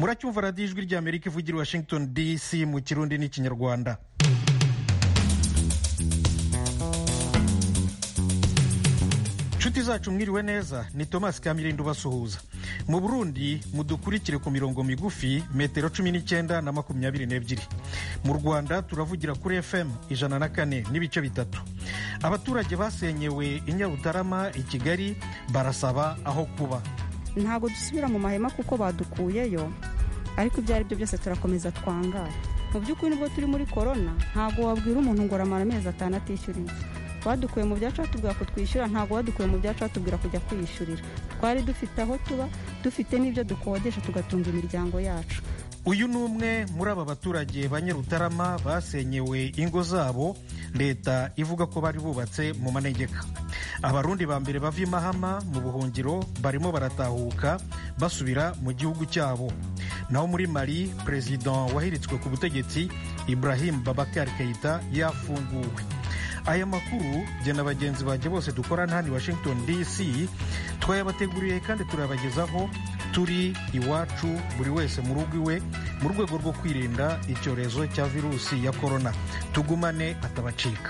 muracyumva radiyo ijwi ry'amerika ivugira i washington dc mu kirundi n'ikinyarwanda inshuti zacu mwiriwe neza ni thomas kamirindo ubasuhuza mu burundi mudukurikire ku mirongo migufi metero cumi n'icyenda na makumyabiri n'ebyiri mu rwanda turavugira kuri fm ijana na kane n'ibice bitatu abaturage basenyewe i nyarutarama i kigali barasaba aho kuba ntabwo dusubira mu mahema kuko badukuyeyo ariko ibyo ari byo byose turakomeza twangara mu by'ukuri nubwo turi muri korona ntabwo wabwira umuntu ngo aramara amezi atanu atishyuriye badukuye mu byacu batubwira ko twishyura ntabwo badukuye mu byacu batubwira kujya kwiyishyurira twari dufite aho tuba dufite n'ibyo dukodesha tugatunga imiryango yacu uyu ni umwe muri aba baturage ba nyarutarama basenyewe ingo zabo leta ivuga ko bari bubatse mu manegeka abarundi ba mbere bava imahama mu buhungiro barimo baratahuka basubira mu gihugu cyabo naho muri mali perezida wahiritswe ku butegetsi ibrahim babakar keita yafunguwe aya makuru jye na bagenzi banjye bose dukorana hano i washington dc twayabateguriye kandi turabagezaho turi iwacu buri wese mu rugo iwe mu rwego rwo kwirinda icyorezo cya virusi ya korona tugumane atabacika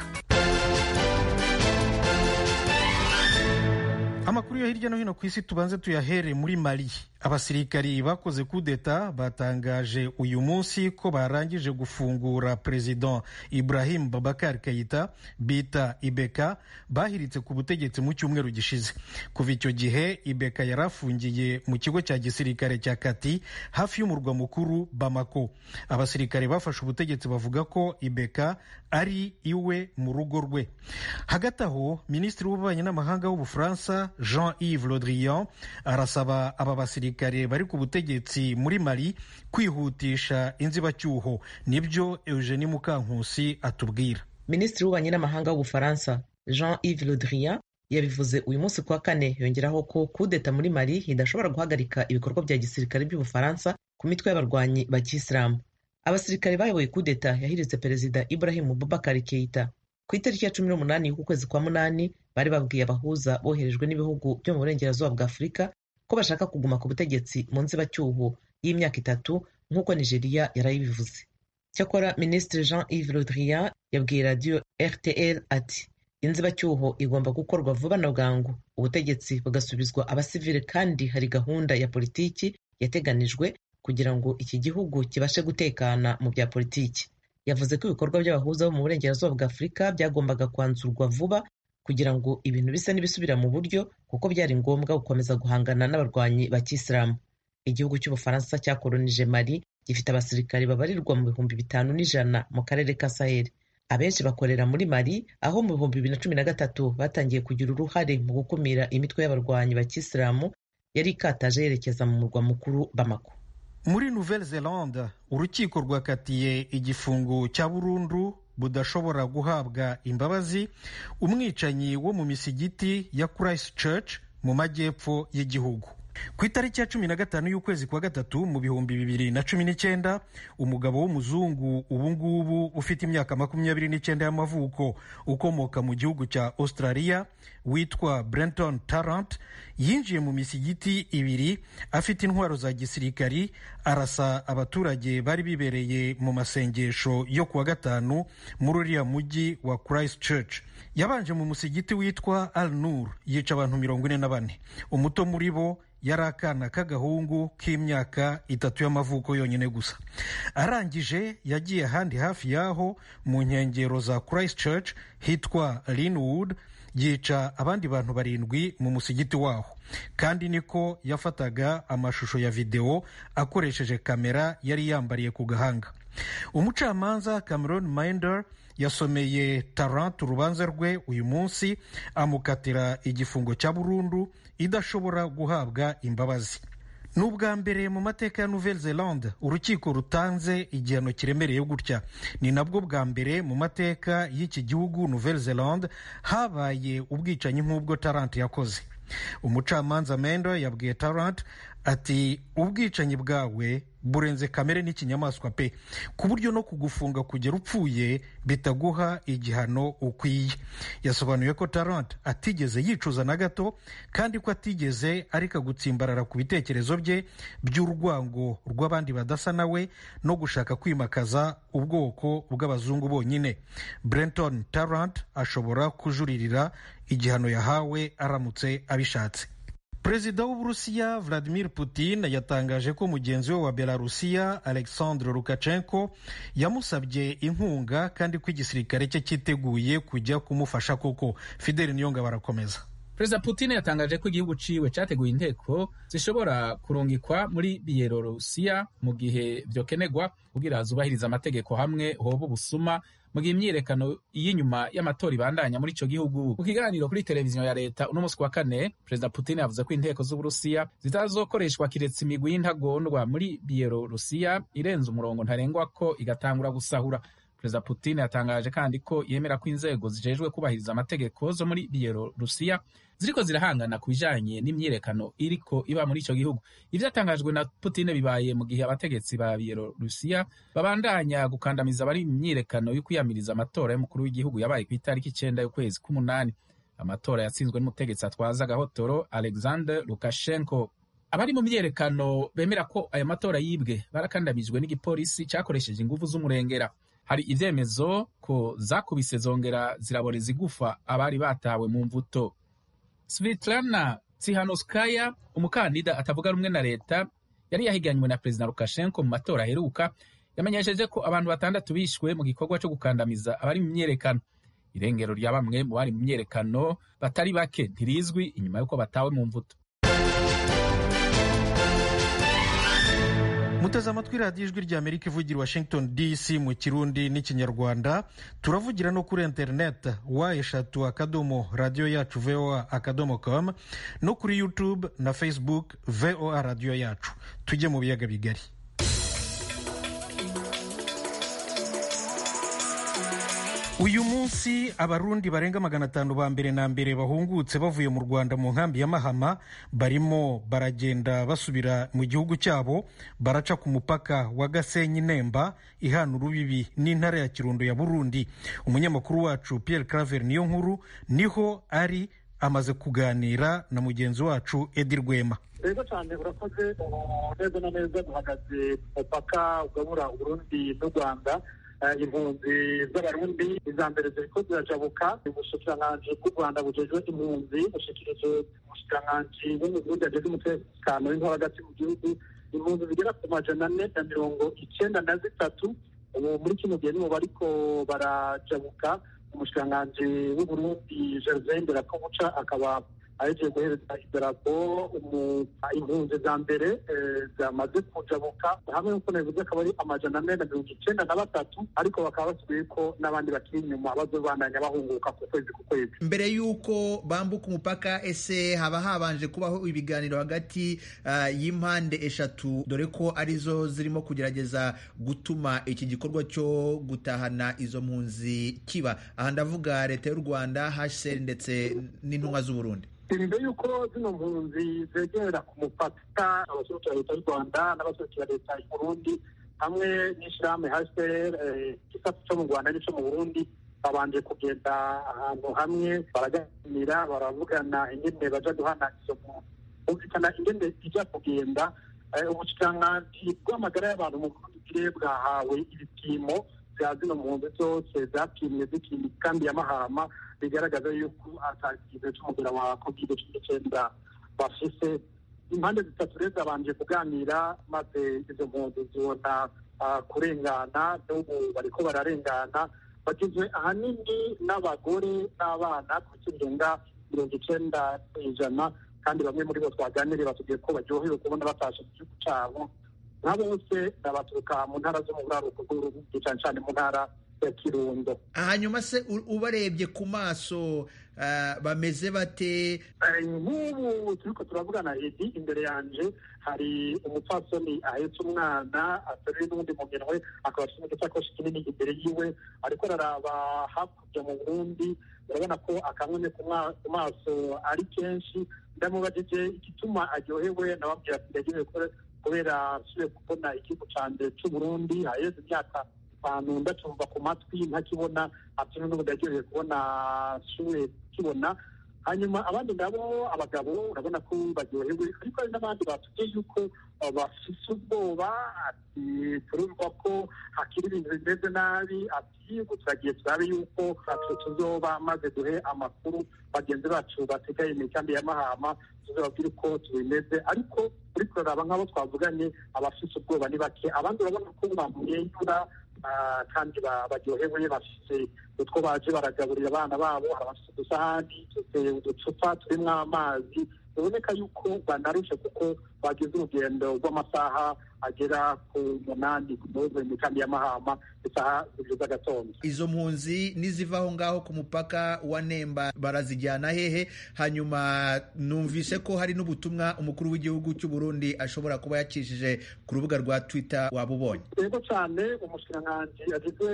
amakuru yo hirya no hino ku isi tubanze tuyahere muri mali abasirikari bakoze kudeta batangaje uyu munsi ko barangije gufungura perezida ibrahim babakar kayita bita ibeka bahiritse ku butegetsi mu cyumweru gishize kuva icyo gihe ibeka yari afungiye mu kigo cya gisirikare cya kati hafi y'umurwa mukuru bamako abasirikare bafashe ubutegetsi bavuga ko ibeka ari iwe mu rugo rwe hagati aho minisitiri w'ububanyi n'amahanga w'ubufaransa jean yves le drian arasaba aba basirikare abasirikare bari ku butegetsi muri mali kwihutisha inzibacyuho nibyo eugenie mukankusi atubwira minisitiri w'ububanyi n'amahanga w'ubufaransa jean yves le drian yabivuze uyu munsi kuwa kane yongeraho ko kudeta muri mali idashobora guhagarika ibikorwa bya gisirikare by'ubufaransa ku mitwe y'abarwanyi ba kisilamu abasirikare bayoboye kudeta yahiritse perezida ibrahim bubakar keita ku itariki ya cumi n'umunani y'ukwezi kwa munani bari babwiye abahuza boherejwe n'ibihugu byo mu burengerazuba bwa afurika ko bashaka kuguma ku butegetsi mu nzibacyuho y'imyaka itatu nk'uko nigeria yarayibivuze cyakora minisitiri jean yves le drian yabwiye radiyo rtl ati inzibacyuho igomba gukorwa vuba na bwangu ubutegetsi bugasubizwa abasivile kandi hari gahunda ya politiki yateganijwe kugira ngo iki gihugu kibashe gutekana mu bya politiki yavuze ko ibikorwa by'abahuza bo mu burengerazuba bwa afurika byagombaga kwanzurwa vuba kugira ngo ibintu bisa n'ibisubira mu buryo kuko byari ngombwa gukomeza guhangana n'abarwanyi ba kisilamu igihugu cy'ubufaransa cyakolonije mali gifite abasirikari babarirwa mu bihumbi bitanu n'ijana mu karere ka saheli abenshi bakorera muri mali aho mu bihumbi bibiri na cumi na gatatu batangiye kugira uruhare mu gukumira imitwe y'abarwanyi ba kisilamu yari ikataje yerekeza mu murwa mukuru bamako muri nouvelle zelande urukiko rwakatiye igifungo cya burundu budashobora guhabwa imbabazi umwicanyi wo mu misigiti ya christ church mu majyepfo y'igihugu ku itariki ya cumi na gatanu y'ukwezi kwa gatatu mu bihumbi bibiri na cumi n'icyenda umugabo w'umuzungu ubungubu ufite imyaka makumyabiri n'icyenda y'amavuko ukomoka mu gihugu cya australia witwa brenton tarrant yinjiye mu misigiti ibiri afite intwaro za gisirikari arasa abaturage bari bibereye mu masengesho yo kuwa gatanu muri uriya mujyi wa christ church yabanje mu musigiti witwa al nur yica abantu mirongo ine na bane umuto muri bo yari akana k'agahungu k'imyaka itatu y'amavuko yonyine gusa arangije yagiye ahandi hafi y'aho mu nkengero za christ church hitwa linwood yica abandi bantu barindwi mu musigiti waho kandi niko yafataga amashusho ya videwo akoresheje kamera yari yambariye ku gahanga umucamanza cameron minder yasomeye tarant urubanza rwe uyu munsi amukatira igifungo cya burundu idashobora guhabwa imbabazi ni ubwa mbere mu mateka ya nouvelle zelande urukiko rutanze igihano kiremereye gutya ni nabwo bwa mbere mu mateka y'iki gihugu nouvelle zelande habaye ubwicanyi nk'ubwo tarant yakoze umucamanza mendo yabwiye tarant ati ubwicanyi bwawe burenze kamere n'ikinyamaswa pe ku buryo no kugufunga kugera upfuye bitaguha igihano ukwiye yasobanuye ko tarant atigeze yicuza na gato kandi ko atigeze areka gutsimbarara ku bitekerezo bye by'urwango rw'abandi badasa nawe no gushaka kwimakaza ubwoko bw'abazungu bonyine brenton tarant ashobora kujuririra igihano yahawe aramutse abishatse perezida w'uburusiya vladimir putin yatangaje ko mugenzi we wa belarusiya alexandre lukashenko yamusabye inkunga kandi ko igisirikare cye cyiteguye kujya kumufasha koko fideli niyonga barakomeza perezida putin yatangaje ko igihugu ciwe cyateguye inteko zishobora kurungikwa muri biyelorusiya mu gihe vyokenegwa kugira zubahiriza amategeko hamwe hoba ubusuma mu gihe imyiyerekano y'inyuma y'amatora ibandanya muri ico gihugu mu kiganiro kuri televiziyo ya leta uno musi wa kane perezida putin yavuze ko inteko z'uburusiya zitazokoreshwa kiretse imigwi y'intagondwa muri biyelorusiya irenze umurongo ntarengwa ko igatangura gusahura perezida putin yatangaje kandi ko yemera ko inzego zijejwe kubahiriza amategeko zo muri biyelorusiya ziriko zirahangana ku bijanye n'imyiyerekano iriko iba muri ico gihugu ivyatangajwe na putin bibaye mu gihe abategetsi ba biyelorusiya babandanya gukandamiza abari mu myiyerekano yo kwiyamiriza amatora y'umukuru w'igihugu yabaye ku itariki icenda y'ukwezi k'umunani amatora yatsinzwe n'umutegetsi atwaza agahotoro alexander lukashenko abari mu myiyerekano bemera ko ayo matora yibwe barakandamijwe n'igipolisi cakoresheje inguvu z'umurengera hari ivyemezo ko zakubise zongera ziraboreza igufa abari batawe mu mvuto Svitlana Tsikhanouskaya umukandida atavuga rumwe na leta yari yahiganywe na perezida Lukashenko mu matora aheruka yamenyesheje ko abantu batandatu bishwe mu gikorwa cyo gukandamiza abari mu myiyerekano irengero rya bamwe mu bari mu myiyerekano batari bake ntirizwi inyuma y'uko batawe mu mvuto muteze amatwi radiyo ijwi rya amerika ivugira washington dc mu kirundi n'ikinyarwanda turavugira no kuri interineti wa eshatu akadomo radiyo yacu voa akadomo com no kuri youtube na facebook voa radiyo yacu tujye mu biyaga bigari uyu munsi abarundi barenga magana atanu ba mbere na mbere bahungutse bavuye mu rwanda mu nkambi ya mahama barimo baragenda basubira mu gihugu cyabo baraca ku mupaka wa gasenyi nemba ihana urubibi n'intara ya kirundo ya burundi umunyamakuru wacu pierre claver niyo nkuru niho ari amaze kuganira na mugenzi wacu edi rwema rero cyane urakoze neza na neza duhagaze umupaka ugabura uburundi n'u rwanda impunzi z'abarundi iza mbere ziriko zirajabuka ubushikiranganji bw'u rwanda bujejwe impunzi bushikirije umushikiranganji wo mu burundi ajejwe umutekano w'intore hagati mu gihugu impunzi zigera ku majana ane na mirongo icenda na zitatu ubu muri kino gihe nibo bariko barajabuka umushikiranganji w'uburundi gervain nderakobuca akaba ahejeje guhereza idarapo impunzi za mbere zamaze kujabuka hamwe n'uko nabivuze akaba ari amajana ane na mirongo icenda na batatu ariko bakaba basubiye ko n'abandi bakiri inyuma bazobandanya bahunguka ku kwezi ku kwezi mbere y'uko bambuka umupaka ese haba habanje kubaho ibiganiro hagati uh, y'impande eshatu dore ko arizo zirimo kugerageza gutuma iki gikorwa cyo gutahana izo mpunzi kiba aha ndavuga leta y'u rwanda hcr ndetse n'intumwa z'uburundi imbere y'uko zino mpunzi zegera ku mupaka abaserukira leta y'u rwanda n'abaserukira leta y'uburundi hamwe n'ishyirahamwe hcr igisata cyo mu rwanda n'ico mu burundi babanje kugenda ahantu hamwe baraganira baravugana ingene baja guhana izo mpunzi bumvikana ingene ija kugenda ubushikiranganji bw'amagara y'abantu mu burundi bwahawe ibipimo bya zino mpunzi zose zapimwe zikiri kandi ya mahama bigaragaza yuko atakize cy'umugera wa covid cumi n'icyenda bafise impande zitatu rero zabanje kuganira maze izo mpunzi zibona kurengana n'ubu bariko bararengana bagizwe ahanini n'abagore n'abana ku kirenga mirongo icenda ijana kandi bamwe muri bo twaganiriye batubwiye ko baryohewe kubona batashe mu gihugu cyabo nka bose baturuka mu ntara zo mu buraruko bw'urundi cyane cyane mu ntara ya kirundo hanyuma se ubarebye ku maso bameze bate nk'ubu turiko turavugana edi imbere yanje hari umupfasoni ahetse umwana ateruye n'ubundi mu minwe akaba afite n'igisakoshi kinini imbere yiwe ariko araraba hakurya mu burundi urabona ko akamwene ku maso ari kenshi ndamubajije igituma aryohewe nababwira ati ndaryohewe kubera nsubiye kubona igihugu canje c'uburundi haheze imyaka itanu ndacumva ku matwi ntakibona ati n'ubu ndaryohewe kubona nsubiye kukibona hanyuma abandi nabo abagabo urabona ko baryohewe ariko hari n'abandi batubwiye yuko bafise ubwoba ati turumva ko hakiri ibintu bimeze nabi ati ubu turagiye turabe yuko atu tuzoba maze duhe amakuru bagenzi bacu basigaye mu mikambi ya mahama tuzababwire uko tubimeze ariko uri kuraraba nk'abo twavuganye abafise ubwoba ni bake abandi urabona ko bamwenyura kandi baryohewe bafise utwo baje baragaburira abana babo hari abafite udusahani uducupa turimo amazi biboneka yuko banarushe kuko bagize urugendo rw'amasaha agera ku munani kuvuye mu kambi y'amahama isaha zibiri z'agatondo izo mpunzi niziva aho ngaho ku mupaka wa nemba barazijyana hehe hanyuma numvise ko hari n'ubutumwa umukuru w'igihugu cy'u Burundi ashobora kuba yakishije ku rubuga rwa twitter waba ubonye yego cyane umushikiranganji agizwe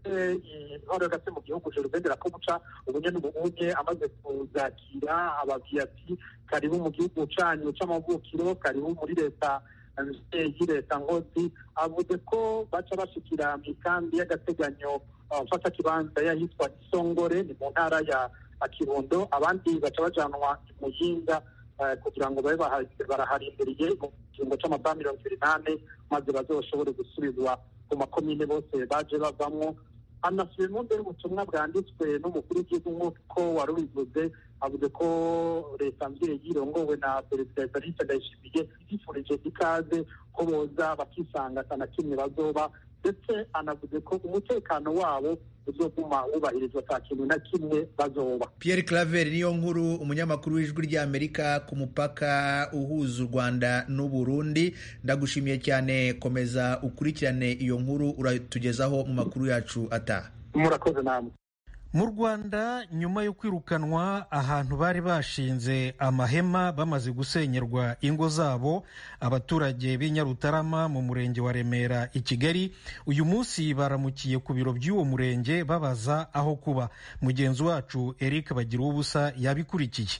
intore hagati mu gihugu jerubendera ko guca ubunye n'ubunye amaze kuzakira ababwiye ati karibu mu gihugu canyu c'amavukiro karibu muri leta mvyeyi leta ngozi avuze ko baca bashikira mw'ikambi y'agateganyo mfata kibanza yahitwa isongore ni mu ntara ya kirundo abandi baca bajanwa imuyinga kugira ngo babe baraharindiriye mu kiringo c'amasaha mirongo ibiri n'ane maze bazoshobore gusubizwa ku makomine bose baje bavamwo anasubiyemo mbere ubutumwa bwanditswe n'umukuru w'igihugu nk'uko wari ubivuze avuze ko leta mvyeyi irongowe na perezida evariste ndayishimiye yifurije ikaze ko boza bakisanga atana kimwe bazoba ndetse anavuze ko umutekano wabo uzoguma wubahirizwa ata kintu na kimwe bazoba Pierre Claver niyo nkuru umunyamakuru w'ijwi ry'Amerika ku mupaka uhuza u Rwanda n'u Burundi ndagushimiye cyane komeza ukurikirane iyo nkuru uratugezaho mu makuru yacu ataha murakoze namwe mu rwanda nyuma yo kwirukanwa ahantu bari bashinze amahema bamaze gusenyerwa ingo zabo abaturage b'i nyarutarama mu murenge wa remera i kigali uyu munsi baramukiye ku biro by'uwo murenge babaza aho kuba mugenzi wacu eric bagira ubusa yabikurikiye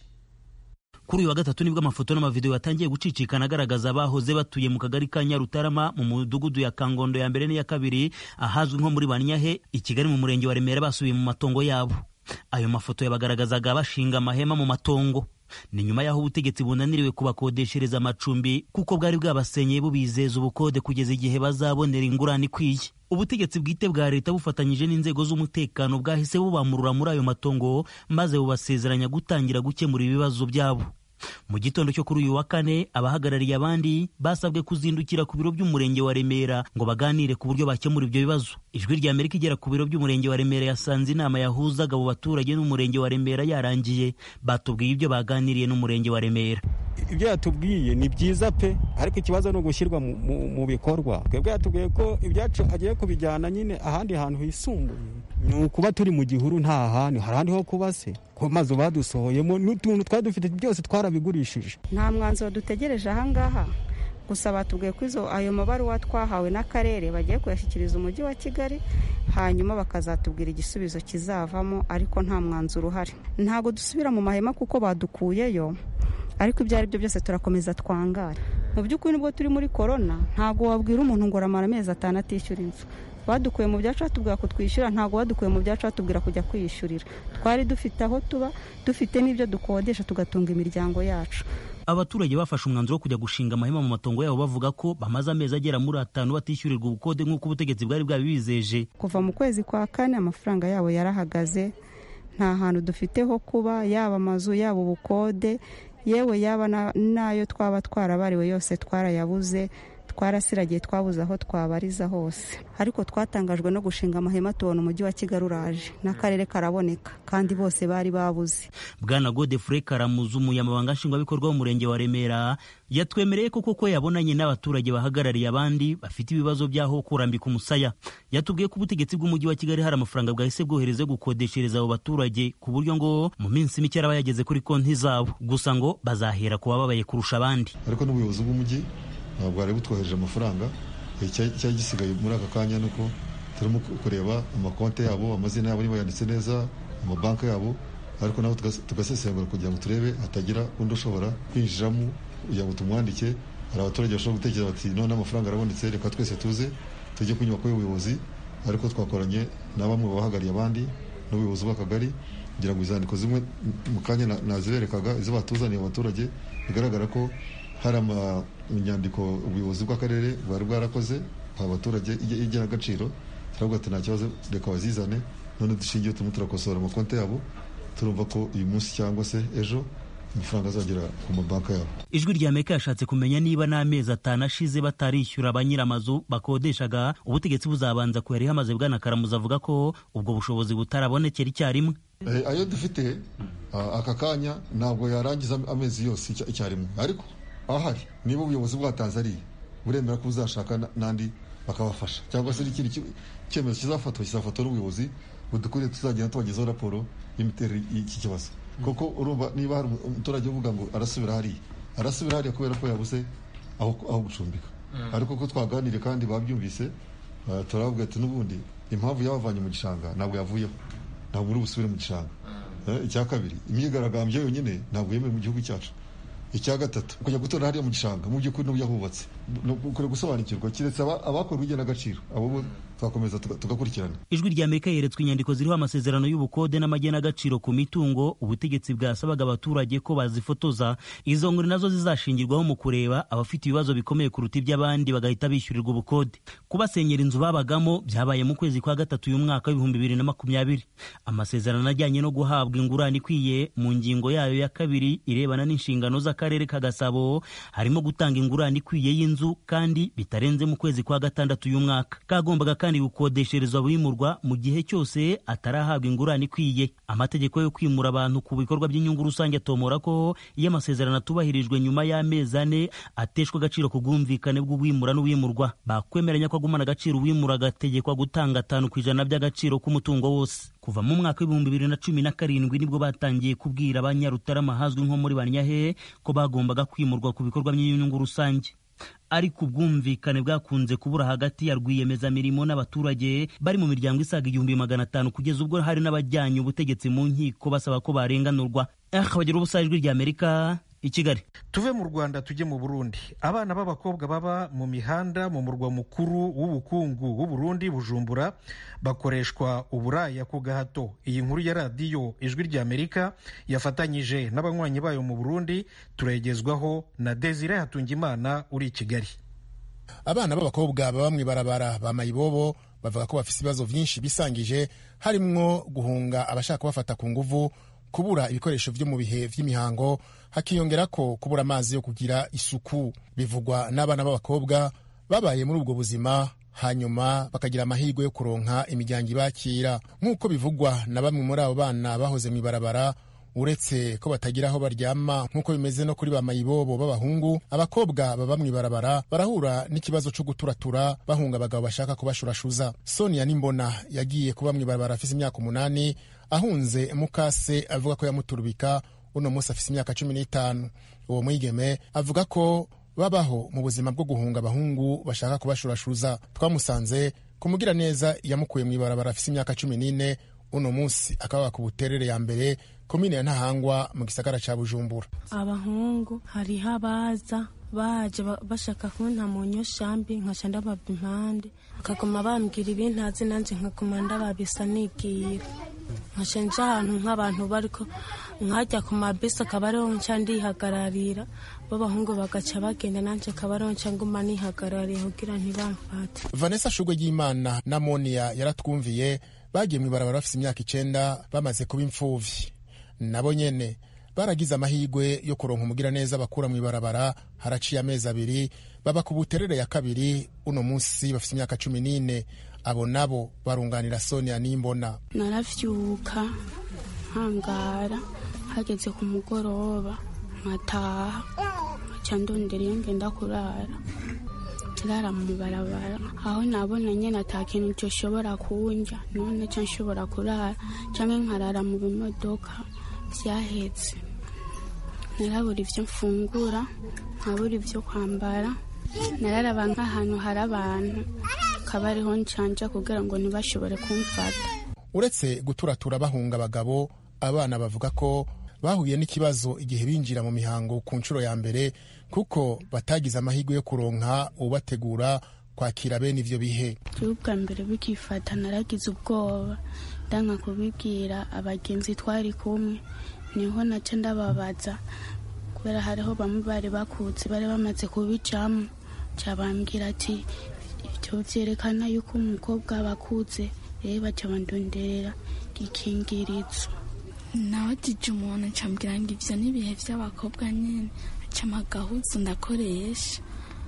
kuri uyu wa gatatu nibwo amafoto n'amavidewo yatangiye gucicikana agaragaza abahoze batuye mu kagari ka nyarutarama mu mudugudu ya kangondo ya mbere n'iya kabiri ahazwi nko muri banyahe i kigali mu murenge wa remera basubiye mu matongo yabo ayo mafoto yabagaragazaga bashinga amahema mu matongo ni nyuma y'aho ubutegetsi bunaniriwe kubakodeshereza amacumbi kuko bwari bwabasenyeye bubizeza ubukode kugeza igihe bazabonera ingurane ikwiye ubutegetsi bwite bwa leta bufatanyije n'inzego z'umutekano bwahise bubamurura muri ayo matongo maze bubasezeranya gutangira gukemura ibibazo byabo mu gitondo cyo kuri uyu wa kane abahagarariye abandi basabwe kuzindukira ku biro by'umurenge wa remera ngo baganire ku buryo bakemura ibyo bibazo ijwi rya amerika igera ku biro by'umurenge wa remera yasanze inama yahuzaga abo baturage n'umurenge wa remera yarangiye batubwiye ibyo baganiriye n'umurenge wa remera ibyo yatubwiye ni byiza pe ariko ikibazo ni ugushyirwa mu bikorwa twebwe yatubwiye ko ibyacu agiye kubijyana nyine ahandi hantu hisumbuye ni ukuba turi mu gihuru nta hantu hari ahandi ho kuba se ko mazu badusohoyemo n'utuntu twari dufite byose twarabigurishije nta mwanzuro dutegereje ahangaha gusa batubwiye ko izo ayo mabaruwa twahawe n'akarere bagiye kuyashyikiriza umujyi wa kigali hanyuma bakazatubwira igisubizo kizavamo ariko nta mwanzuro uhari ntabwo dusubira mu mahema kuko badukuyeyo ariko ibyo ari byo byose turakomeza twangara mu by'ukuri nubwo turi muri korona ntabwo wabwira umuntu ngo uramara amezi atanu atishyura inzu badukuye mu byacu batubwira kutwishyura ntabwo badukuye mu byacu batubwira kujya kwiyishyurira twari dufite aho tuba dufite n'ibyo dukodesha tugatunga imiryango yacu abaturage bafashe umwanzuro wo kujya gushinga amahema mu matongo yabo bavuga ko bamaze amezi agera muri atanu batishyurirwa ubukode nk'uko ubutegetsi bwari bwabibizeje kuva mu kwezi kwa kane amafaranga yabo yarahagaze nta hantu dufite ho kuba yaba amazu yaba ubukode yewe yaba n'ayo twaba twarabariwe yose twarayabuze twarasiragiye twabuze aho twabariza hose ariko twatangajwe no gushinga amahema tubona umujyi wa kigali uraje n'akarere karaboneka kandi bose bari babuze bwana godefure karamuzu umunyamabanga nshingwabikorwa w'umurenge wa remera yatwemereye ko koko yabonanye n'abaturage bahagarariye abandi bafite ibibazo by'aho kurambika umusaya yatubwiye ko ubutegetsi bw'umujyi wa kigali hari amafaranga bwahise bwohereze gukodeshereza abo baturage ku buryo ngo mu minsi mike araba yageze kuri konti zabo gusa ngo bazahera ku bababaye kurusha abandi ariko n'ubuyobozi bw'umujyi ntabwo bwari butwohereje amafaranga cyari gisigaye muri aka kanya ni uko turimo kureba amakonti yabo amazina yabo niba yanditse neza amabanki yabo ariko nabo tugasesengura kugira ngo turebe hatagira undi ushobora kwinjiramo kugira ngo tumwandike hari abaturage bashobora gutekereza bati none amafaranga arabonetse reka twese tuze tujye ku nyubako y'ubuyobozi ariko twakoranye na bamwe bahagarariye abandi n'ubuyobozi bw'akagari kugira ngo izandiko zimwe mu kanya naziberekaga izo batuzaniye abaturage bigaragara ko hari inyandiko ubuyobozi bw'akarere bwari bwarakoze abaturage igenagaciro turavuga ati nta kibazo reka bazizane none dushingiye turimo turakosora amakonti yabo turumva ko uyu munsi cyangwa se ejo amafaranga azagera ku mabanki yabo ijwi rya amerika yashatse kumenya niba n'amezi atanu ashize batarishyura ba nyir'amazu bakodeshaga ubutegetsi buzabanza kuyariha amaze bwana karamuza avuga ko ubwo bushobozi butarabonekera icyarimwe ayo dufite aka kanya ntabwo yarangiza amezi yose icyarimwe ariko ahari niba ubuyobozi bwatanze ariya buremera ko buzashaka n'andi bakabafasha cyangwa se n'ikindi cyemezo kizafatwa kizafatwa n'ubuyobozi budukuriye tuzagenda tubagezaho raporo y'imiterere y'iki kibazo kuko urumva niba hari umuturage uvuga ngo arasubira hariya arasubira hariya kubera ko yabuze aho gucumbika ariko ko twaganiriye kandi babyumvise turavuga ati n'ubundi impamvu yabavanye mu gishanga ntabwo yavuyeho ntabwo uri busubire mu gishanga icya kabiri imyigaragambyo yonyine ntabwo yemewe mu gihugu cyacu icya gatatu kujya gutora hariya mu gishanga mu by'ukuri n'uburyo hubatse ukwiye gusobanukirwa keretse abakorwa igenagaciro abo twakomeza tugakurikirana ijwi rya amerika yeretswe inyandiko ziriho amasezerano y'ubukode n'amagenagaciro ku mitungo ubutegetsi bwasabaga abaturage ko bazifotoza izo nguri nazo zizashingirwaho mu kureba abafite ibibazo bikomeye kuruta iby'abandi bagahita bishyurirwa ubukode kubasenyera inzu babagamo byabaye mu kwezi kwa gatatu uyu mwaka w'ibihumbi bibiri na makumyabiri amasezerano ajyanye no guhabwa ingurane ikwiye mu ngingo yayo ya kabiri irebana n'inshingano z'akarere ka gasabo harimo gutanga ingurane ikwiye y'inzu kandi bitarenze mu kwezi kwa gatandatu uyu mwaka kagombaga kandi gukodeshereza abimurwa mu gihe cyose atarahabwa ingurane ikwiye amategeko yo kwimura abantu ku bikorwa by'inyungu rusange atomora ko iyo amasezerano atubahirijwe nyuma y'amezi ane ateshwa agaciro ku bwumvikane bw'uwimura n'uwimurwa bakwemeranya ko agumana agaciro uwimura agategekwa gutanga atanu ku ijana by'agaciro k'umutungo wose kuva mu mwaka w'ibihumbi bibiri na cumi na karindwi nibwo batangiye kubwira abanyarutarama hazwi nko muri banyahe ko bagombaga kwimurwa ku bikorwa by'inyungu rusange ariko ubwumvikane bwakunze kubura hagati ya rwiyemezamirimo n'abaturage bari mu miryango isaga igihumbi magana atanu kugeza ubwo hari n'abajyanye ubutegetsi mu nkiko basaba ko barenganurwa bagira ubusa ijwi rya amerika i kigali tuve mu rwanda tujye mu burundi abana b'abakobwa baba mu mihanda mu murwa mukuru w'ubukungu w'uburundi bujumbura bakoreshwa uburaya ku gahato iyi nkuru ya radiyo ijwi rya amerika yafatanyije n'abanywanyi bayo mu burundi turayigezwaho na desire hatungimana uri i kigali abana b'abakobwa baba mu ibarabara ba mayibobo bavuga ko bafite ibibazo byinshi bisangije harimwo guhunga abashaka kubafata ku nguvu kubura ibikoresho byo mu bihe by'imihango hakiyongera ko kubura amazi yo kugira isuku bivugwa n'abana b'abakobwa babaye muri ubwo buzima hanyuma bakagira amahirwe yo kuronka imiryango ibakira nk'uko bivugwa na bamwe muri abo bana bahoze mu ibarabara uretse ko batagira aho baryama nk'uko bimeze no kuri ba mayibobo b'abahungu abakobwa baba mu ibarabara barahura n'ikibazo cyo guturatura bahunga abagabo bashaka kubashurashuza sonia nimbona yagiye kuba mu ibarabara afise imyaka umunani ahunze mukase avuga ko yamuturubika uno munsi afise imyaka cumi n'itanu uwo mwigeme avuga ko babaho mu buzima bwo guhunga abahungu bashaka kubashurashuza twamusanze kumugira neza yamukuye mu ibarabara afise imyaka cumi n'ine uno munsi akaba ku buterere ya mbere komine ya ntahangwa mu gisagara ca bujumbura abahungu hariho abaza baje bashaka kunta mu nyoshambi nkaca ndababa impande bakaguma bambwira ibintazi nanje nkaguma ndababisa nigira nkaca nja ahantu nk'abantu bariko nkajya ku mabisi akaba ariho nca ndihagararira b'abahungu bagaca bagenda nanje akaba ariho nca nguma nihagarariye kugira ntibamfate vanessa shugwe ry'imana na moniya yaratwumviye bagiye mu ibarabara bafite imyaka icenda bamaze kuba imfuvyi nabo nyene baragize amahirwe yo kuronka umugiraneza bakura mu ibarabara haraciye amezi abiri baba ku buterere ya kabiri uno munsi bafite imyaka cumi n'ine abo nabo barunganira sonia n'imbona naravyuka nkangara hageze ku mugoroba nkataha nkaca ndondera iyo ngenda kurara kirara mu ibarabara aho nabona nyene ata kintu coshobora kunja none ca nshobora kurara canke nkarara mu bimodoka vyahetse narabura ivyo mfungura nkabura ivyo kwambara nararaba nk'ahantu hari abantu akaba ariho ncanja kugira ngo ntibashobore kumfata uretse guturatura bahunga abagabo abana bavuga ko bahuye n'ikibazo igihe binjira mu mihango ku nshuro ya mbere kuko batagize amahirwe yo kuronka ubategura kwakira bene ivyo bihe bwa mbere bikifata naragize ubwoba ndanga kubibwira abagenzi twari kumwe niho naca ndababaza kubera hariho bamwe bari bakutse bari bamaze kubicamo cabambwira ati ivyo vyerekana yuko umukobwa bakutse rero baca bandonderera gikingirizo nawajije umuntu ncambwira ngo ivyo n'ibihe vy'abakobwa nyene acama agahuzu ndakoresha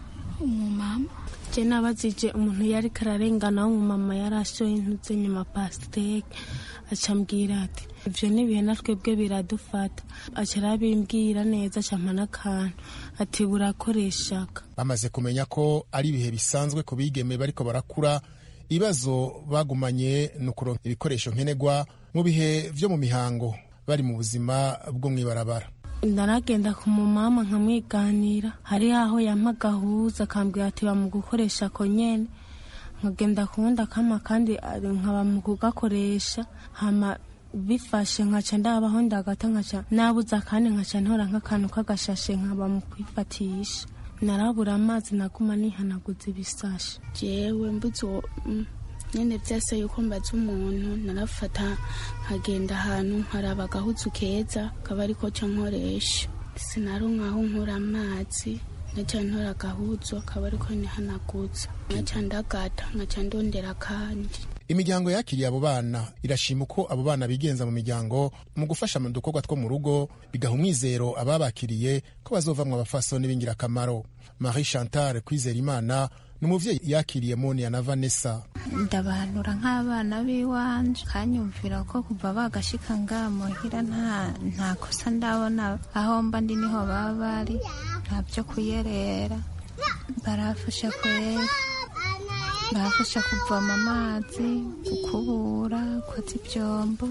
umumama je nabazije umuntu yariko ararengana w'umumama yarashoye intuze nyuma pasiteke acambwira ati ivyo n'ibihe natwebwe biradufata aca arabimbwira neza acampa n'akantu ati burakoreshaka bamaze kumenya ko ari ibihe bisanzwe ku bigeme bariko barakura ibibazo bagumanye ni ukuronka ibikoresho nkenerwa mu bihe vyo mu mihango bari mu buzima bwo mw'ibarabara ndaragenda ku mumama nkamwiganira hari aho yampa agahuza akambwira ati mu gukoresha ako nyene nkagenda kuwundi akama kandi nkaba mu kugakoresha hama bifashe nkaca ndabaho ndagata nkaca nabuze akandi nkaca ntora nk'akantu k'agashashe nkaba mu kwifatisha narabura amazi naguma nihanaguza ibisashi jewe mbuze uwo nyene vyase yuko mbaza umuntu narafata nkagenda ahantu nkaraba agahuzu keza kaba ariko ca nkoresha sinaronka aho nkura amazi naca ntora agahuzu akaba ariko nihanaguza naca ndagata nkaca ndondera kandi imiryango yakiriye abo bana irashima uko abo bana bigenza mu miryango mu gufasha mu dukorwa two mu rugo bigaha umwizero ababakiriye ko bazovamwo abafasoni b'ingirakamaro marie chantal kwizera imana ni umuvyeyi yakiriye monia na vanessa ndabahanura nk'abana b'iwanje kanyumvira ko kuva bagashika ngaha muhira nta nta kosa ndabona aho mba ndi niho baba bari nta vyo kuyerera barafasha kwera barafasha kuvoma amazi gukubura koza ivyombo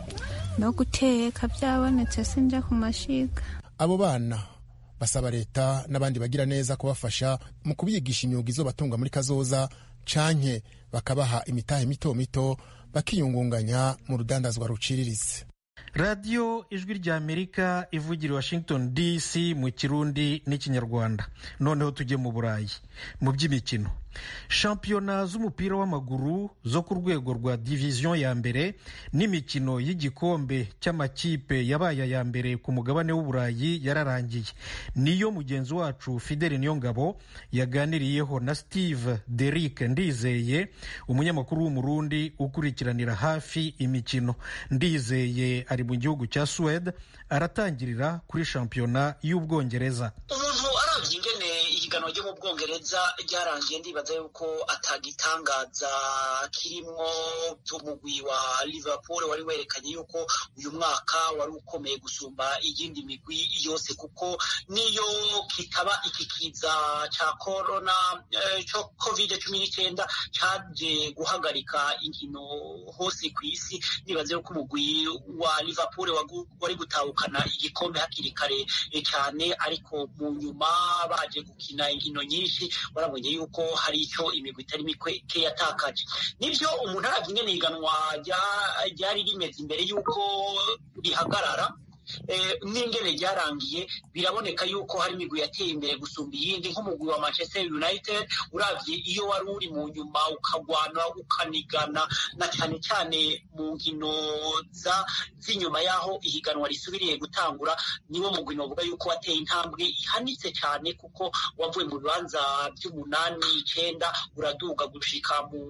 no guteka vyabonetse sinja ku mashiga abo bana basaba leta n'abandi bagira neza kubafasha mu kubigisha imyuga izobatunga muri kazoza canke bakabaha imitahe mito mito bakiyungunganya mu rudandazwa ruciriritse radiyo ijwi rya amerika ivugira washington dc mu kirundi n'ikinyarwanda noneho tujye mu burayi mu by'imikino shampiyona z'umupira w'amaguru zo ku rwego rwa diviziyo ya mbere n'imikino y'igikombe cy'amakipe yabaye aya mbere ku mugabane w'uburayi yararangiye niyo mugenzi wacu fidele niyongabo yaganiriyeho na steve derick ndizeye umunyamakuru w'umurundi ukurikiranira hafi imikino ndizeye ari mu gihugu cya suwede aratangirira kuri shampiyona y'ubwongereza umuntu arabye ingene ihiganwa ryo mu bwongereza ryarangiye ndibaza yuko atagitangaza kirimwo umugwi wa liverpool wari werekanye yuko uyu mwaka wari ukomeye gusumba iyindi migwi yose kuko niyo kitaba iki kiza ca corona cyo covid cumi n'icyenda caje guhagarika inkino hose ku isi ndibaza yuko umugwi wa liverpool wari gutahukana igikombe hakiri kare cyane ariko mu nyuma baje gukina inkino nyinshi barabonye yuko hari icyo imigwi itari mike yatakaje nibyo umuntu arabye ingene iganwa ryari rimeze imbere y'uko rihagarara n'ingene ryarangiye biraboneka yuko hari imigwi yateye imbere gusumba iyindi nk'umugwi wa manchester united urabye iyo wari uri mu nyuma ukagwana ukanigana na cyane cyane mu nkino z'inyuma y'aho ihiganwa risubiriye gutangura niwo mugwi novuga yuko wateye intambwe ihanitse cyane kuko wavuye mu bibanza by'umunani icyenda uraduga gushika mu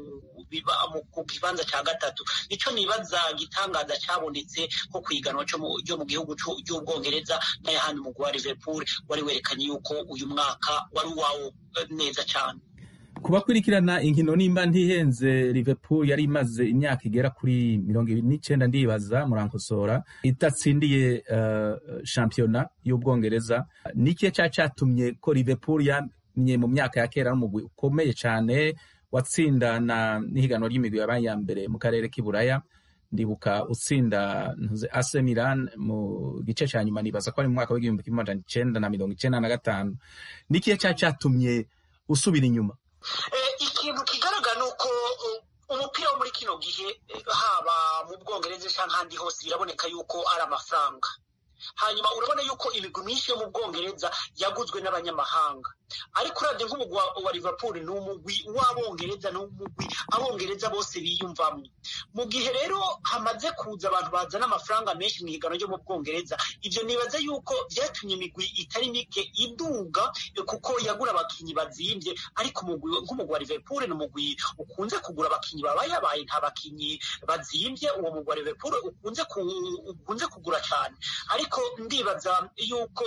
ku kibanza cya gatatu nicyo nibaza gitangaza cyabonetse nko ku iganwa ryo mu gihugu cy'ubwongereza n'ayahandi mugwi wa liverpool wari werekanye yuko uyu mwaka wari uwawo neza cyane kubakurikirana inkino nimba ntihenze liverpool yari imaze imyaka igera kuri mirongo ibiri n'icyenda ndibaza murankosora idatsindiye uh, shampiyona y'ubwongereza n'ikihe cya cyatumye ko liverpool yamye mu myaka ya kera n'umugwi ukomeye cyane watsinda na n'ihiganwa ry'imigwi yabaye ya mbere mu karere k'iburaya ndibuka utsinda ntuze AC Milan mu gice cya nyuma nibaza ko ari mu mwaka w'igihumbi kimwe magana icenda na mirongo icenda na gatanu n'ikihe cya cyatumye usubira inyuma ikintu kigaragara ni uko umupira wo muri kino gihe haba mu bwongereza cyangwa ahandi hose biraboneka yuko ari amafaranga hanyuma urabona yuko imigwi myinshi yo mu bwongereza yaguzwe n'abanyamahanga ariko uravye nk'umugwi wa liverpool ni umugwi w'abongereza ni umugwi abongereza bose biyumvamwo mu gihe rero hamaze kuza abantu bazana amafaranga menshi mu higanwa ryo mu bwongereza ivyo nibaza yuko vyatumye imigwi itari mike iduga kuko yagura abakinyi bazimvye ariko nk'umugwi wa liverpool ni umugwi ukunze kugura abakinyi babayabaye nta bakinyi bazimvye uwo mugwi wa liverpool ukunze ukunze kugura cane ariko ndibaza yuko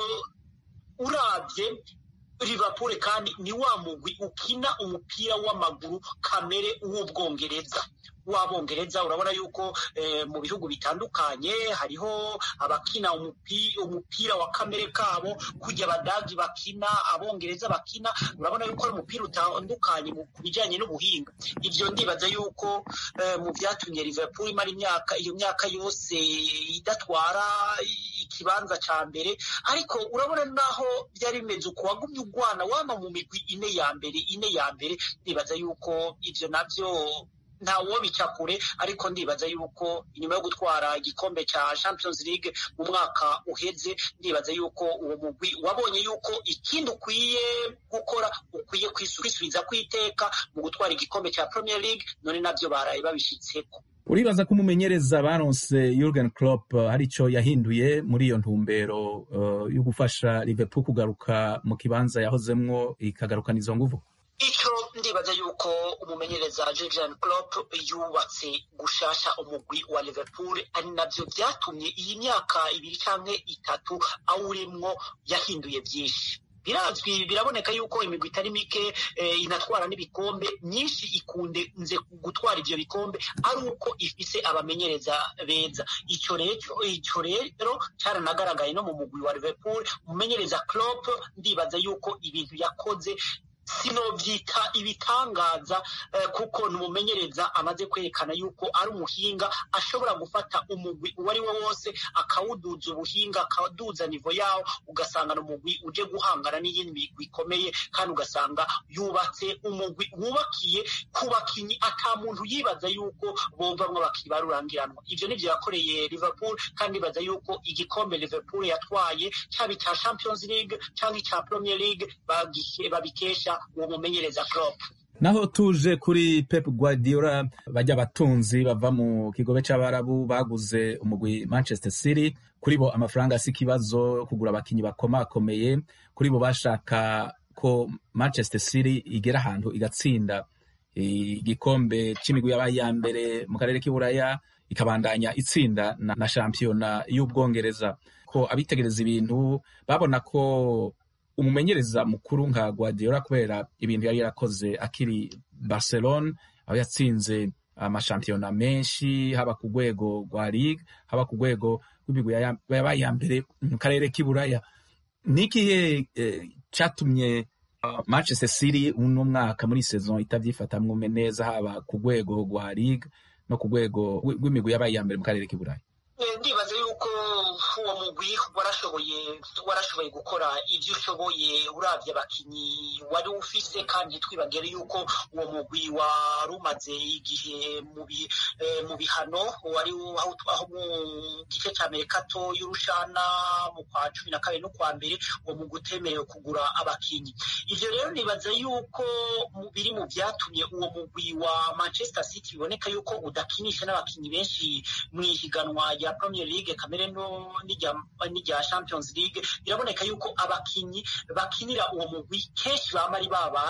uravye Liverpool kandi ni wa mugwi ukina umupira w'amaguru kamere w'ubwongereza w'abongereza urabona yuko eh, mu bihugu bitandukanye hariho abakina umupira wa kamere kabo kujya abadagi bakina abongereza bakina urabona yuko ari umupira utandukanye ku bijyanye n'ubuhinga ibyo ndibaza yuko eh, mu byatumye Liverpool imara imyaka iyo myaka yose idatwara ikibanza cya mbere ariko urabona naho byari bimeze uko wagumye ugwana wama mu migwi ine ya mbere ine ya mbere ndibaza yuko ibyo nabyo ntawo bica kure ariko ndibaza yuko inyuma yo gutwara igikombe cya Champions League mu mwaka uheze ndibaza yuko uwo mugwi wabonye yuko ikindi ukwiye gukora ukwiye kwisubiza kwiteka mu gutwara igikombe cya Premier League none nabyo baraye babishitseko uribaza ko umumenyereza baronse Jurgen Klopp hari icyo yahinduye muri iyo ntumbero uh, yo gufasha Liverpool kugaruka mu kibanza yahozemwo ikagarukana izo nguvu icyo ndibaza yuko umumenyereza Jurgen Klopp yubatse gushasha umugwi wa Liverpool ari nabyo byatumye iyi myaka ibiri cyangwa itatu awurimwo yahinduye byinshi birazwi biraboneka yuko imigwi itari mike eh, inatwara n'ibikombe myinshi ikunde nze gutwara ivyo bikombe ari uko ifise abamenyereza beza ico rero ico rero caranagaragaye no mu mugwi wa Liverpool umumenyereza Klopp ndibaza yuko ibintu yakoze sinovyita ibitangaza eh, kuko numumenyereza amaze kwerekana yuko ari umuhinga ashobora gufata umugwi uwo ari wo wose akawuduza ubuhinga akaduza nivo yawo ugasanga ni umugwi uje guhangana n'iyindi migwi ikomeye kandi ugasanga yubatse umugwi wubakiye ku bakinyi ata muntu yibaza yuko bovamwo abakinyi barurangiranwa ivyo nivyo yakoreye Liverpool kandi baza yuko igikombe Liverpool yatwaye cyaba icya Champions League cyangwa icya Premier League babikesha uwo mumenyereza Klopp naho tuje kuri Pep Guardiola bajya abatunzi bava mu kigobe c'abarabu baguze umugwi Manchester City kuri bo amafaranga si ikibazo kugura abakinyi bakomakomeye kuri bo bashaka ko Manchester City igera ahantu igatsinda igikombe c'imigwi yabaye ya mbere mu karere k'iburaya ikabandanya itsinda na, na shampiyona y'ubwongereza ko abitegereza ibintu babona ko umumenyereza mukuru nka Guardiola kubera ibintu yari yarakoze akiri Barcelona aho yatsinze amashampiyona menshi haba ku rwego rwa Ligue haba ku rwego rw'imigwi yabaye ya mbere mu karere k'iburaya n'ikihe cyatumye Manchester City uno mwaka muri saison itavyifatamwo neza haba ku rwego rwa Ligue no ku rwego rw'imigwi yabaye ya mbere mu karere k'iburaya ndibaza yuko uwo mugwi warashoboye warashoboye gukora ibyo ushoboye uravye abakinyi wari ufise kandi twibagere yuko uwo mugwi wari umaze igihe mu bihano wari aho mu gice ca mbere kato y'urushana mu kwa cumi na kabiri no kwa mbere uwo mugwi utemerewe kugura abakinyi ivyo rero nibaza yuko biri mu vyatumye uwo mugwi wa Manchester City biboneka yuko udakinisha n'abakinyi benshi mw'ihiganwa rya Premier League kamere no n'irya Champions League biraboneka yuko abakinyi bakinira uwo mugwi kenshi bama ari babandi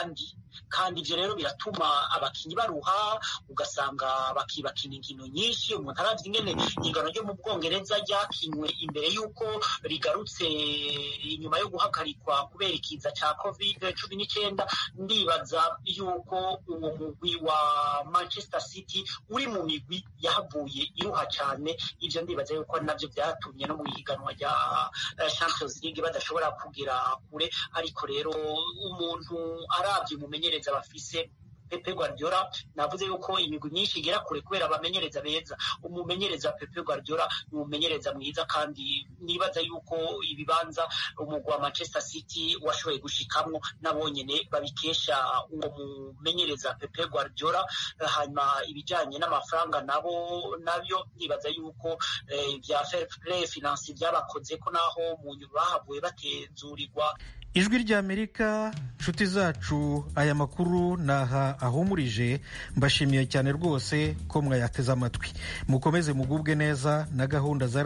kandi ibyo rero biratuma abakinnyi baruha ugasanga bakibakina inkino nyinshi umuntu arazi ingene igano ryo mu bwongereza ryakinywe imbere y'uko rigarutse inyuma yo guhagarikwa kubera ikiza cya covid cumi n'icyenda ndibaza y'uko uwo mugwi wa manchester city uri mu migwi yahavuye iruha cyane ibyo ndibaza yuko ari nabyo byatumye no mu ihiganwa rya champions league badashobora kugera kure ariko rero umuntu arabye umumenyereza bafise Pepe Guardiola navuze yuko imigwi myinshi igera kure kubera abamenyereza beza umumenyereza Pepe Guardiola ni umumenyereza mwiza kandi nibaza yuko ibibanza umugwi wa Manchester City washoboye gushikamwo nabo nyene babikesha uwo mumenyereza Pepe Guardiola hanyuma ibijanye n'amafaranga nabo nabyo nibaza yuko bya fair play finance byabakoze ko naho mu nyuma bahavuye batezurirwa ijwi ry'amerika nshuti zacu aya makuru naha ahumurije mbashimiye cyane rwose ko mwayateze amatwi mukomeze mugubwe neza na gahunda za